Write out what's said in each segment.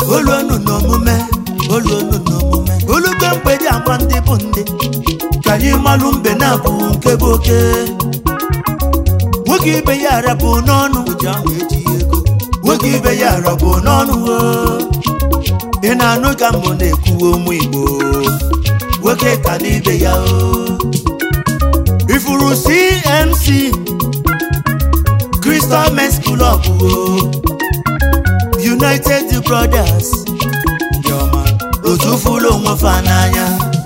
oluonu n'omume oluonu n'omume olugbe mgbedi agba ndị bụ ndị ka anyị malụ mbe na-abụ nke bụ oke nwoke ibe ya arabụ n'ọnụ ji ahụ eji ego nwoke ibe ya arabụ n'ọnụ o. ị na-anụ ka mbụ na-ekwuwe ụmụ igbo nwoke ka n'ibe ya o ifuru cmc crystal men school of o united brothers ndị ọma otu fụlụ onwe fa n'anya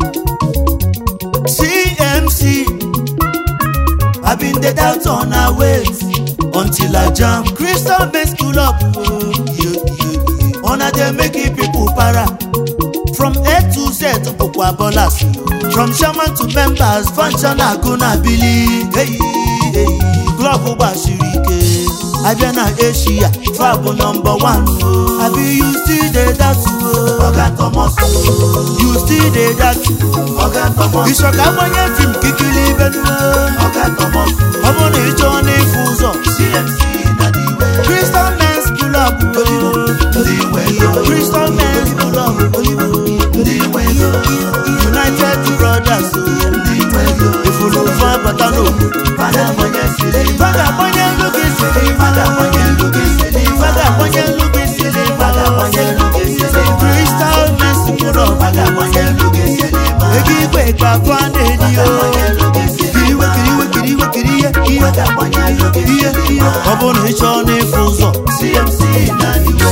cmc i been dey doubt on our ways until i jam crystal men school of o yeah, yeah, yeah. una dey make it people para from a to z bụkwa bọlas from chairman to members function agụ na bili eyi eyi klọb gbasiri ike abịa na eshia fa bụ nọmba wan abi you still dey dat oga thomas you still dey dat oga thomas ịchọka agbanye fim kikili ibelu oga thomas ọ bụ na ịchọ n'ịfụ ụzọ cmc na the way crystal men's club ndị nwe crystal men's club ndị nwe united brothers ndị nwe ifulu fa bata n'obodo fada agbanye siri fada agbanye elu gị siri fada agbanye elu gị siri fada agbanye elu gị siri fada agbanye elu gị siri crystal men's club fada agbanye elu gị siri ego igwe ka afọ a na-eri o kiriwe kiriwe kiriwe kiri ihe ihe ihe ihe ọ bụrụ na ị chọọ n'ịfụ ụzọ cmc na iwe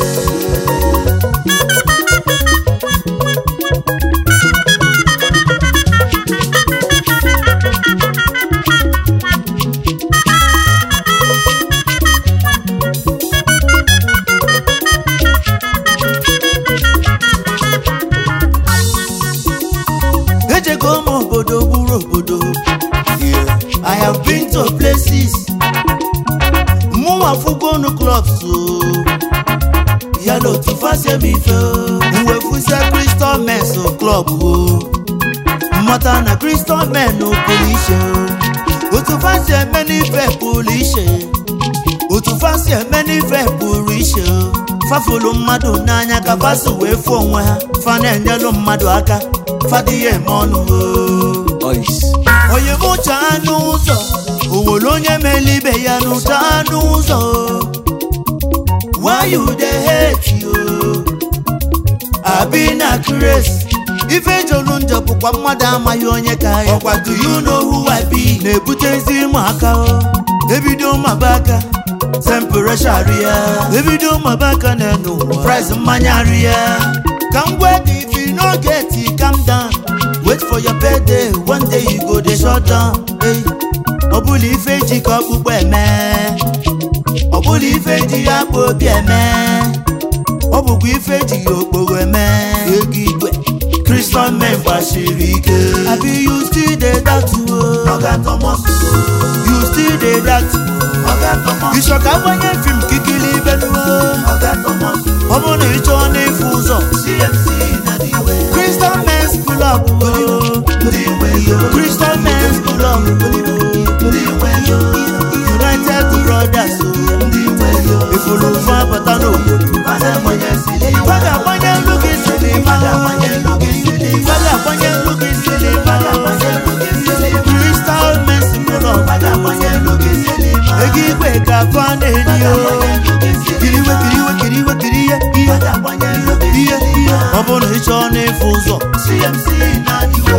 ejego m obodo gburu obodo Yeah, i have been to places mụnwa fugonu clubs o ya na otu fasem ife o mwefuzie crystal mens club o mmata na crystal men pụrụ iche o otu fasi eme n'ife pụrụ iche otu fasi eme n'ife pụrụ iche o fafulu mmadụ n'anya ka fasi wee fụ onwe ha fa na-enyelu mmadụ aka fadịghị eme ọnụ o onye mụcha anụ ụzọ onwere onye mele ibe ya n'ụcha anụ ụzọ why you dey hate you abi na craze ife jolu njọ bụkwa mmadụ amaghị onye ka ya ọkwa do you know who I be na-ebutezi ụmụaka o ebido maba aka temperation rịa ebido maba aka n'enu ụwa price mmanya rịa ka m gwa gị if you no get it calm down wait for your birthday one day you go dey shut down hey. ọ bụla ife ji ka ọkpụkpọ eme ọ bụla ife ji ya akpa obi eme ọ bụkwa ife ji ya okporo eme ego igwe crystal men gbasiri ike abi you still dey dat you still dey dat ịchọka agbanye fim kikili ibenuo ọ bụ na ịchọ n'ịfụ ụzọ crystal men's club crystal men's club united brothers ifulu fa bata n'obodo fada agbanye elu gị siri fada agbanye elu gị siri crystal men's club ego igwe ka afọ a na-eri o kiriwe kiriwe kiriwe kiri ihe ihe ihe ihe ọ bụrụ na ị chọọ n'ịfụ ụzọ cmc na iwe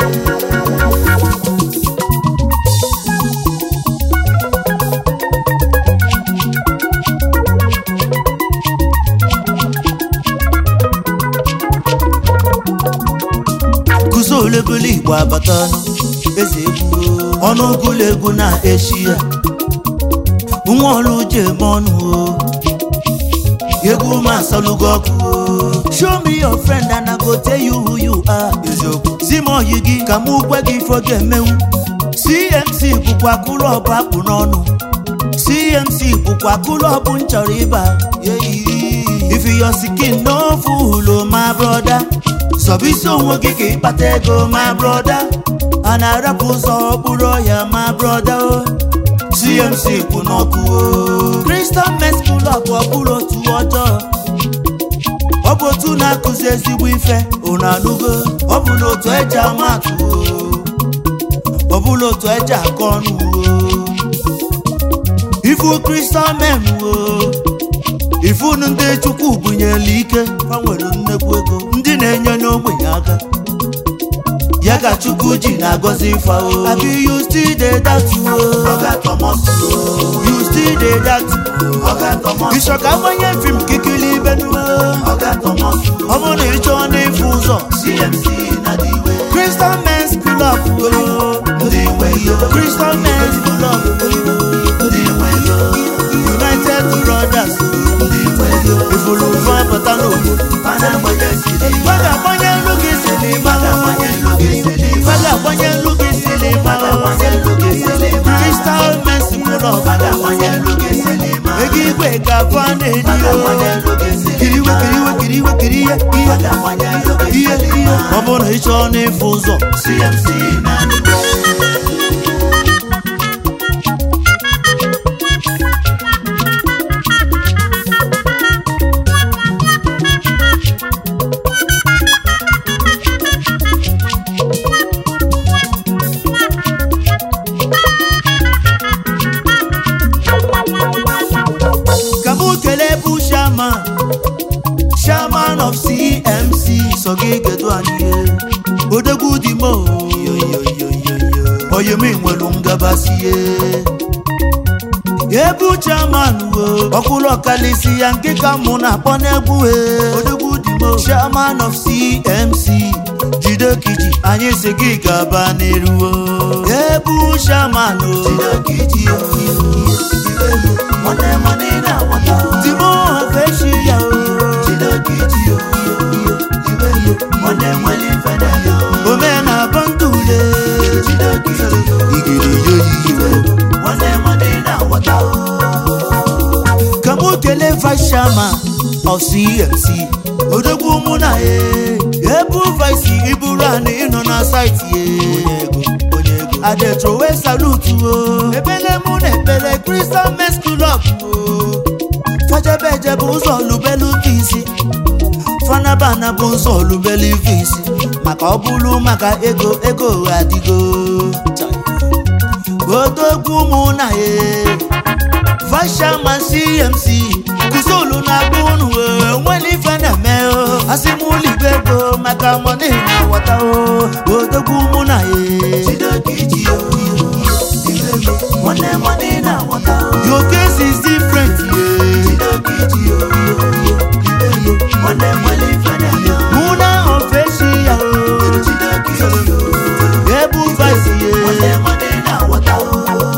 kụzi olebele igbo abata eze egwu ọnụ ụgụlụ egwu na echi ya nwa ọrụ uche eme ọnụ o egwu m asalugo ọkụ o show me your friend and I go tell you who you are eziokwu si m oyi gị ka mụ gwa gị ife ọ ga-emenwu cmc bụkwa kụlọbụ akpụ n'ọnụ cmc bụkwa kụlọbụ m chọrọ ịba if your skin no full my brother sọbisi onwe gị ka ịkpata ego my brother a na-arapụ ụzọ okpuru ọhịa my brother o cmc kwụ n'ọkụ o crystal men school of ọbụrụ otu ọjọọ otu na-akụzi ezigbo ife unu anụgo ọ bụ na otu eji ama atụ o. ọ bụla otu eji akọ ọnụ o. ifu kristal men o ifunu ndị chukwu bunyere ike ha nwere nnekwu ego ndị na-enye n'ogbenye aka ya ka chukwu ji na-agọzi ife o abi you still dey doubt o Oga Thomas o. you still dey doubt Oga Thomas. ịchọ ka agbanye fim kikili ibe nume Oga Thomas o. ọ bụrụ na ịchọ n'ịfụ ụzọ CMC na the way. Crystal Men's Club o Ndị nwe yo. Crystal Men's Club o Ndị nwe yo. United Brothers o Ndị nwe yo. ifulu fa bata n'obodo Mana agbanye siri. Fa ga-agbanye nlu gị silima Mana agbanye elu gị siri. Fa ga-agbanye nlu gị silima Mana agbanye elu gị siri. Crystal Men's Club Mana agbanye elu gị siri. ego igwe ka fa na-edi Mana o agbanye elu gị siri. kiriwe kiriwe kiriwe kiri ihe ihe Mana agbanye elu gị ihe siri. ihe ọ bụrụ na ị chọọ n'ịfụ ụzọ CMC na the way. ka mụ kelee bụ shaman shaman of cmc so gị kedu anyị ihe odegwu dị mo oyemi nwelu ngabasị ihe ebu chairman wo ọkwụrụ ọkalịsị ya nke ka mụ na-akpọ n'egwu he odegwu dị mo chairman of cmc jide kiji anyị si gị gaba n'iru ebu shaman o Chidokiji o. Money money na wata o. dimo ofeshi ya o Chidokiji o. Money money fada yo. omena bandule Chidokiji o. igiri yoyiyo Money money na wata o. ka mụ kelee vice chairman of cmc odogwu mụ na ye ebu vice iburu anị ịnọ na saịtị ye adetrowe salutu o ebele mụ na ekpele crystal mes club o fajebeje bụ ụzọ lubelu nke isi fanabana bụ ụzọ lubelu ife isi maka ọ bụrụ maka ego ego adịgo odogwu mụ na ye Vashaman CMC Kuzulu na-agba unu enwere ife na-eme o asị m ụlọ igwe ego maka mọni na wọta o odogwu mụ na ye Chidokiji o. Money money na wata o. your case is different ye Chidokiji o. Money money fada yo. mụ na ofeshi ya o Chidokiji o. ebu vice ye Money money na wata o.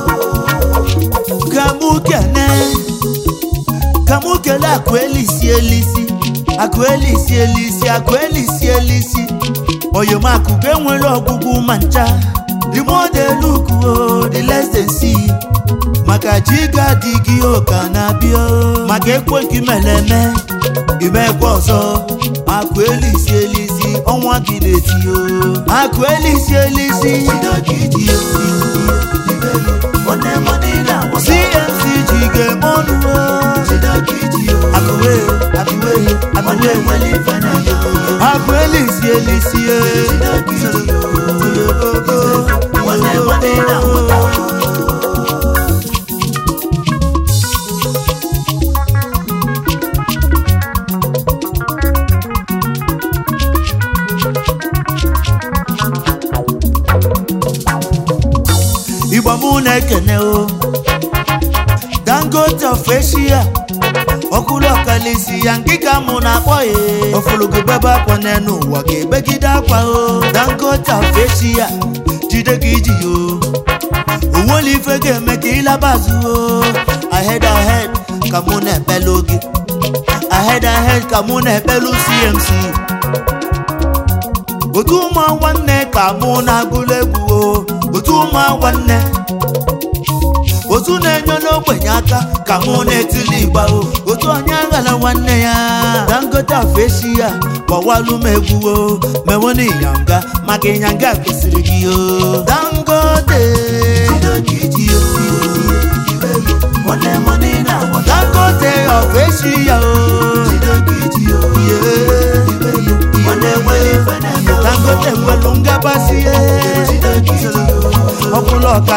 ka mụ kene ka mụ kele akụ elisi elisi akụ elisi elisi akụ elisi elisi oyomakụ ga enwere ọgwụgwụ ma ncha the more they look oh, the less they see maka ji ga-adị gị ụka na-abịa maka ekwe gị meleme imekwa ọzọ akụ elisi elisi ọnwa gị na-eti o akụ elisi elisi Chidokiji o. Money money na wata o. cmc ji ga-eme ọnụ o Chidokiji o. akụwe akụwe Money akụwe money fada yo. akụ elisi elisi e Chidokiji o. Money money na wata o. igbo mụ na-ekene o dangote of asia ọkụrụ ọkalisi ya nkịka mụ na-akpọ ya ofologo bebe akwa n'enu ụwa ga-ebegide akwa o dangote of asia jide gị iji o onwere ife ga-eme ka ịlabazu o ahead ahead ka mụ na-ekpelu gị ahead ahead ka mụ na-ekpelu cmc otu ụmụ nwanne ka mụ na-agụlụ egwu o otu ụmụ nwanne otu na-enye n'ogbenye aka ka mụ na-etili igba o otu onye aghala nwanne ya dangote afeshi ya gbawalụ m egwu o mewona ịnyanga maka ịnyanga kwesịrị gị o dangote Chidokiji o. Money money na wata o. dangote afeshi ya o Chidokiji o. yeah.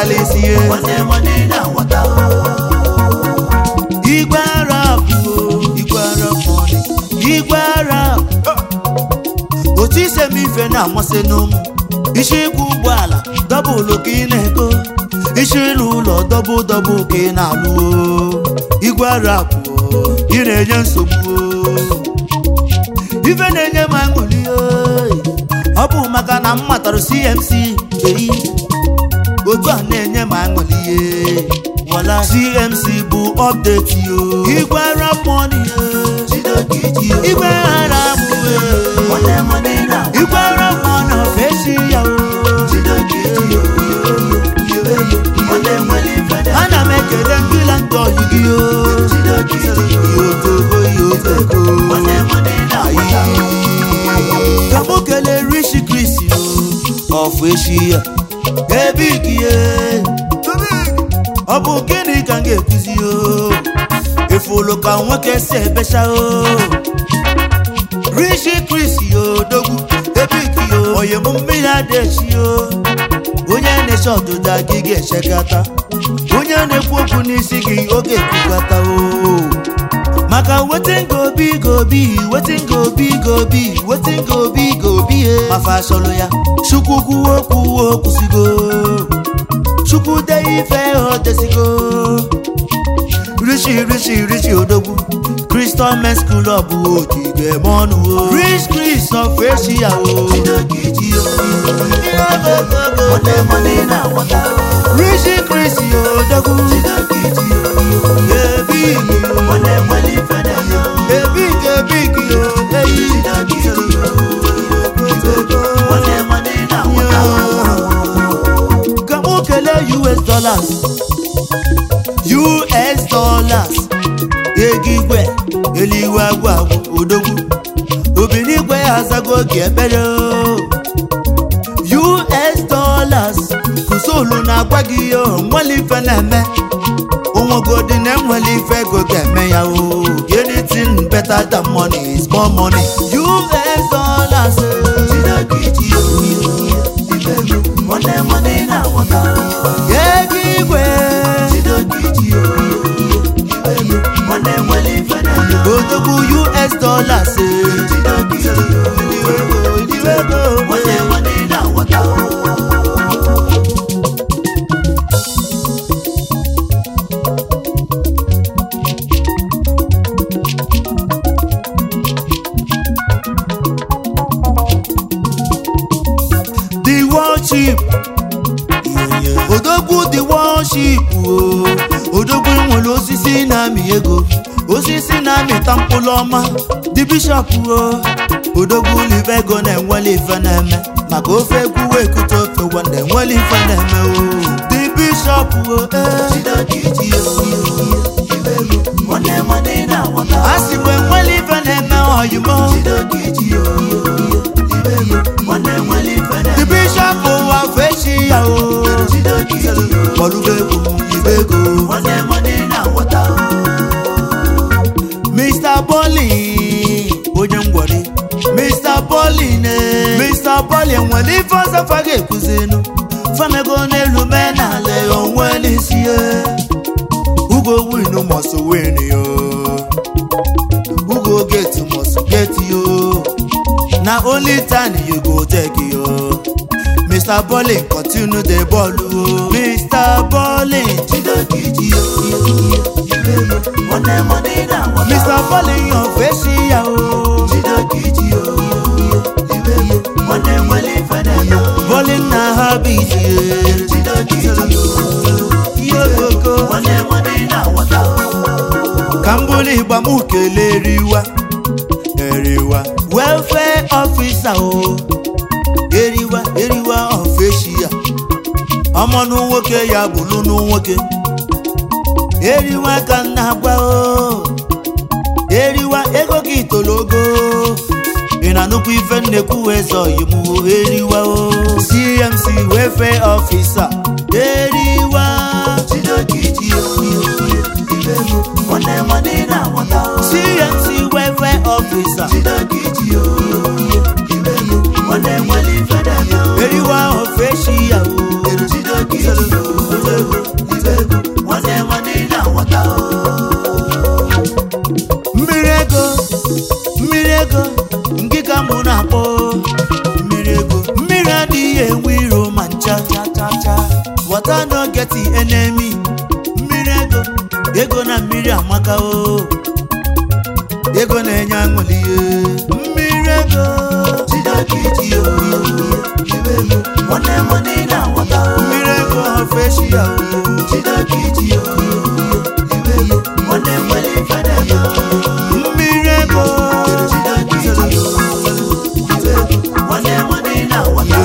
karịsị ihe nwanne money na nwata igwe arab o, igwe arab money igwe arab otu ise m ife na-amasị n'ụmụ isi ịkwụ ụgbọala dọbụlụ ka ị na-ego isi ịlụ ụlọ dọbụ dọbụ ka ị na-alụ o. igwe arab o, ị na-enye nsogbu o. ife na-enye m aṅụrị o. ọ bụ maka na m matara cmc eyi otu a na-enye m aṅụrị ihe wala cmc bụ ọpdeti yo igwe arab money yo. Chidoke iji yo igwe arab o. nwanne money na igwe arab money of echi ya o. Chidoke iji yo nwanne nwere ife na ana m ekele nkila ndị ọyị gị o Chidoke iji yo yotogo yotoko nwanne money na nwata ka mụ kelee rishi krisi o ọfụ echi ya ebe ikie ọ bụ gịnị ka m ga-ekuzi o efulu ka nwoke si ebecha o rishi krisi o dogwu ebe ikie o oyi m mmiri adechi o onye na-eche ọdụda gị ga-echekata onye na-ekwu okwu n'isi gị oge ekwukata o maka wetin go be go be wetin go be go be wetin go be go be e mafa sọlụ ya chukwu kwuo kwuo kwụsịgo chukwu de ife o desigo richi richi richi odogwu crystal men school of ogige mọnụ o rich chris of echi ya o Chidoke iji yo nwanne money na nwata richi chris odogwu Chidoke iji yo ebi nwanne nwere ife na yo ebi ebi o eyi Chidoke iji yo nwanne money na nwata ka mụ kelee us dollars us dollars ego igwe eluigwe agwụ agwụ odogwu obìnrin igwe azago oge ekpere o. us dollars kụsolu na-agwa gị ihe o nwere ife na-eme onwegodi na enwere ife ego ga-eme ya o anything better than money is more money us dollars eh. Chidoke iji yo nwanne money na nwata ego igwe Chidoke iji yo nwanne nwere ife na yo odogwu us dollars eh. Chidoke iji yo Idiwego, nwanne money na nwata the worship odogwu the worship o odogwu nwere osisi na-amị ego osisi na-amịta mkpụrụ ọma the bishop o odogwu libe ego na-enwele ife na-eme maka ofe egwu ekute ofe wanda enwele ife na-eme o the bishop o eh. Chidoke iji yo nwanne money na nwata a sị bụ enwele ife na-eme oyimo Chidoke iji yo nwanne nwere ife na the yo bishop ụwa fechi ya o Chidoke iji yo kpọlụgo egwu ibe ego nwanne money na nwata Mr. Bolly onye ngwọrị Mr. Bolly ne Mr. Bolly nwere ife ọzọ fa ga-ekuzinu famego n'elu mee n'ala onwe n'isi ya Ugo win must win yo Ugo get must get yo na only time you go take yo Mr. Bolly continue the ball o Mr. Bolly Chidoke iji yo nwanne money na nwata Mr. Bolly yan fẹ́ sí ya o. Chidoke iji yo nwanne nwere ife na yo Bolly na habit ye. Chidoke iji yo Yokoko. nwanne money na nwata Ka m bụrụ ịgba m kelee eriwa. Eriwa. Welfare officer o. Eriwa eriwa of Asia. Ọmọnụ nwoke ya bụlụnụ nwoke. Eriwa ka m na-agwa o. Eriwa ego gị tologo. Ị na-anụkwu ife nnekwu eze oyibo eriwa o. CMC welfare officer. Eriwa. Chidoke iji yo nwanne money na nwata CMC welfare officer. Chidoke iji yo nwanne nwere ife na yo Eriwa of Asia o. Chidoke iji yo cha water no get enemy mmiri ego ego na mmiri amaka o ego na-enye aṅụli mmiri ego Chineke iji oyi iwe ego nwanne nwanne na-aghọta mmiri ego ofeshi ya o Chineke iji oyi iwe ego nwanne nwere ife na-eme mmiri ego Chineke iji oyi iwe ego nwanne nwanne na-aghọta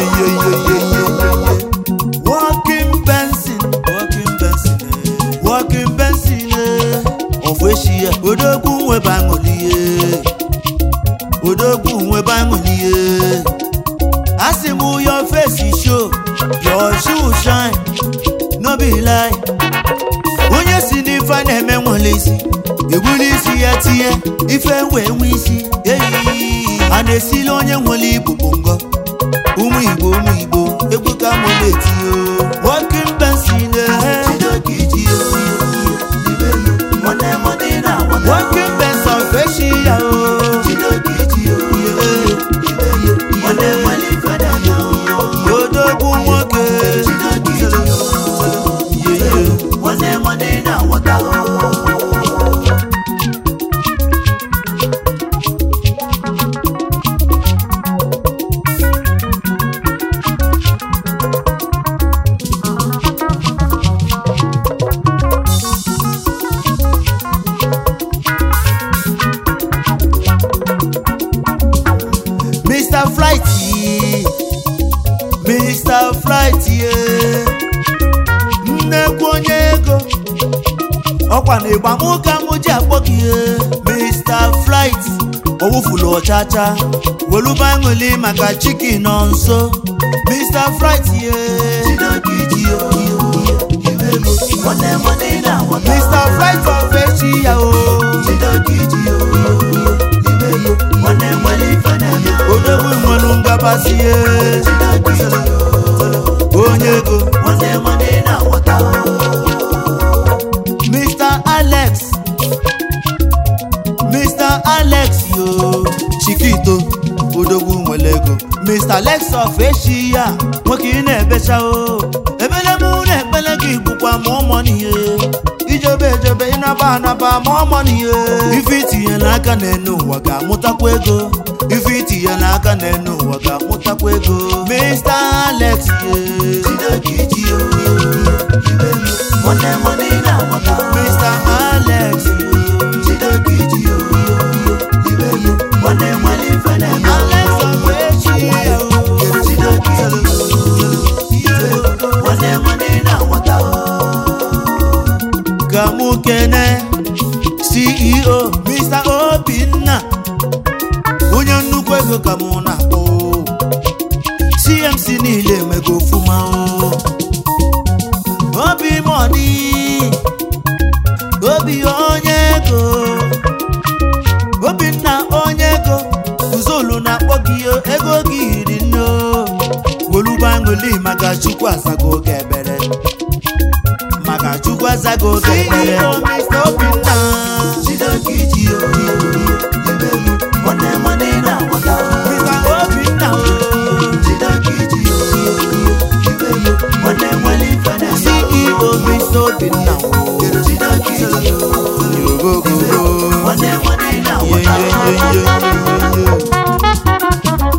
Walking Benson, walking Benson, eh. walking Benson, eh. of echi ya odogwu nwebe aṅụli ye odogwu nwebe aṅụli ye asị m your face show your shoe shine no be lie onye si n'ife a na-eme nwere isi egbuli isi ya tinye ife wee nwe isi eyi a na-esili onye nwere ibu bụ ngọ ụmụ igbo ụmụ igbo egwu ka mụ na-eti o working Benson eh. Chineke iji oyi iwe ego nwanne nwanne na-aghọta working Benson feshi ya o Chineke iji oyi iwe ego nwanne nwere ife na-eme odogwu nwoke Chineke iji oyi iwe ego nwanne nwanne na-aghọta Mr. Flighty Mr. Flighty eh. nnekwu onye ego ọkwa na ịgba mụ ka mụ ji akpọ gị eh. Mr. Flighty owufulu ọchacha weluba aṅụli maka chikin nọ nso Mr. Flighty eh. Chineke iji oyi iwe ego nwanne nwanne na-aghọta Mr. Flighty ofechi ya o Chineke iji oyi iwe ego nwanne nwere ife na-eme odogwu nwelu ngabasị eh. Chineke iji oyi onye ego nwanne nwanne na-aghọta Mr. Alex Mr. Alex yo Chikito odogwu nwere ego Mr. Alex of echi ya nwoke ị na-ebecha o ebele mụ na-ekpele gị bụkwa ma ọmọ n'ihe ijobe ejobe ịnaba anaba ma ọmọ n'ihe ife itinye n'aka n'enu ụwa ga-amụtakwa ego ife itinye n'aka n'enu ụwa ga-amụtakwa ego Mr. Alex ye Chineke iji oyi iwe ego nwanne nwanne na-aghọta Mr. Alex yo Chineke iji oyi iwe ego nwanne nwere ife na-eme Alex of echi ya o Chineke iji oyi iwe ego nwanne nwanne na-aghọta ka mụ kene ceo mr obinna onye nnukwu ego ka mụ na-akpọ cmc niile emego ofuma o. obi mọni obi onye ego obinna onye ego uzolu na-akpọ gị o, ego gị hiri nne o. goluba aṅụli maka chukwu azago oge ebere maka chukwu azago oge ekpere Mr. Obinna Chineke iji oyi iwe ego nwanne nwanne na-aghọta Mr. Obinna o Chineke iji oyi iwe ego nwanne nwere ife na-eme CEO Mr. Obinna o Chineke iji oyi Yogogogo nwanne nwanne Ye, na-aghọta ye, ye, ye, ye, ye.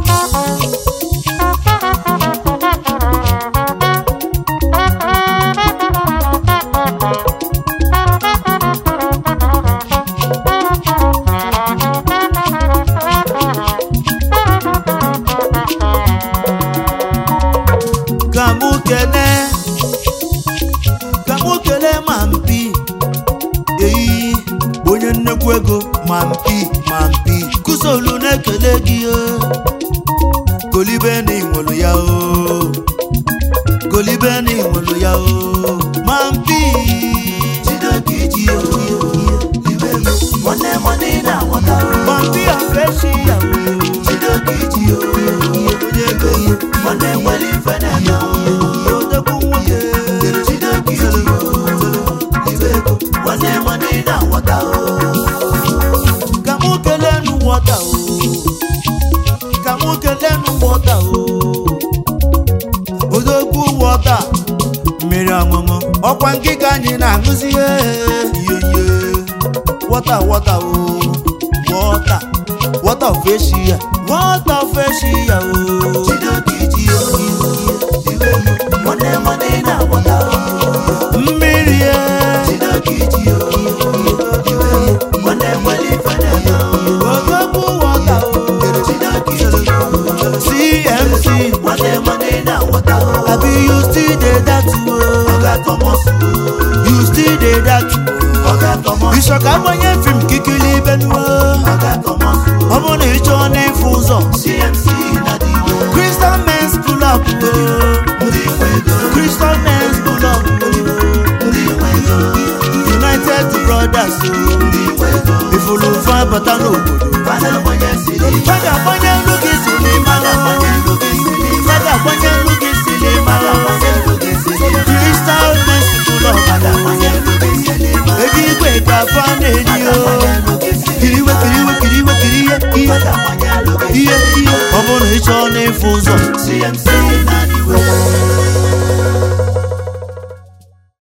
ka mụ kelee ka mụ kelee ma mpi eyi onye nnekwu ego ma mpi ma mpi kụsolu na-ekele gị o golibe na inwelu ya o golibe na inwelu ya o ma mpi Chineke iji oyi iwe ego nwanne nwanne na-aghọta ma mpi afeshi ya o Chineke iji oyi onye ego nwanne nwere ife na-eme odogwu nwoke Chineke iji oyi iwe ego nwanne nwanne na-aghọta ka mụ kelee nu wọta o ka mụ kelee nu wọta o odogwu wọta ọkwa ngịga anyị na-aṅụzi ihe ihe wọta wọta o wọta wọta of Asia wọta of Asia o Chidoki ji o, iwe yo, nwanne nwanne na-agbọta o. mmiri e Chidoki ji o, iwe yo, nwanne nwere ife na-eme o. odogwu wọta o Chidoki ji o, CMC nwanne nwanne na-agbọta o. abi you still dey dat o Ọga Thomas o, you still dey dat o Ọga Thomas, ịchọka agbanye fim kikili ibenuo Ọga Thomas o. ọ bụ na ịchọ n'ịfụ ụzọ CMC na dị iwe, Christian Men's Club o ndị nwe ego, Christian Men's Club o ndị nwe ego, United Brothers o ndị nwe ego. ifulufa bata n'obodo Fada gbanye siri, a ga-agbanye nlu gị si n'ịmara fada gbanye elu gị siri, a ga-agbanye nlu gị si n'ịmara fada gbanye elu gị siri, Christian Men's Club fada gbanye elu gị siri, ego igwe ka fa na-enyi fada o gbanye elu gị siri, kiriwe kiriwe kiriwe kiri ihe ihe fada gbanye elu gị ihe ihe ọ bụrụ na ịchọ n'ịfụ ụzọ CMC na dị